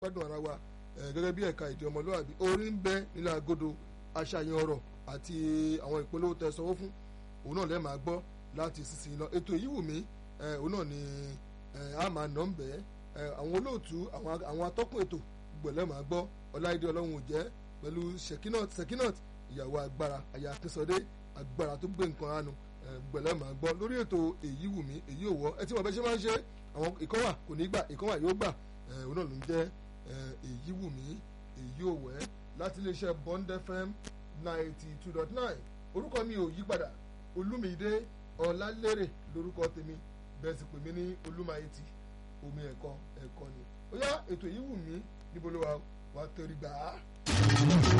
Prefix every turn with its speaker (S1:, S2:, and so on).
S1: gbádùn ara wa gẹ́gẹ́ bí ẹ̀ka èdè ọmọlúwàbí orí ń bẹ nílẹ̀ agodo aṣàyàn ọ̀rọ̀ àti àwọn ìpolówó tẹ sanwó fún òun náà lẹ́ẹ̀ máa gbọ́ láti sísìn lọ ètò èyí wù mí òun náà ni a máa nà ń bẹ́ àwọn olóòtú àwọn atọ́kùn ètò gbọ̀lẹ́ máa gbọ́ ọláìdé ọlọ́run ò jẹ́ pẹ̀lú sekinot sekinot ìyàwó agbára àyà akínsọdé agbára tó gbé nǹkan ránu gbọ̀lẹ́ máa gbọ́ lórí ètò èyí wù mí èyí ò wọ́ ẹ tí wọ́n bẹ́ ṣe máa ń ṣe àwọn ìkọ́wà kò ní gbà ìkọ́wà yóò gbà òun náà ló ń jẹ́ èyí wù mí èyí ò wẹ́ láti iléeṣẹ́ Bond FM ninety two dot nine orúkọ mi ò yí padà olúmídé ọlálérè lórúkọ tèmi bẹ́ẹ̀ sì pè mí ní olúmayetì omi ẹ̀kọ́ ẹ̀kọ́ ni ó yá ètò èyí wù mí níbo ló wà wà torí gbà á.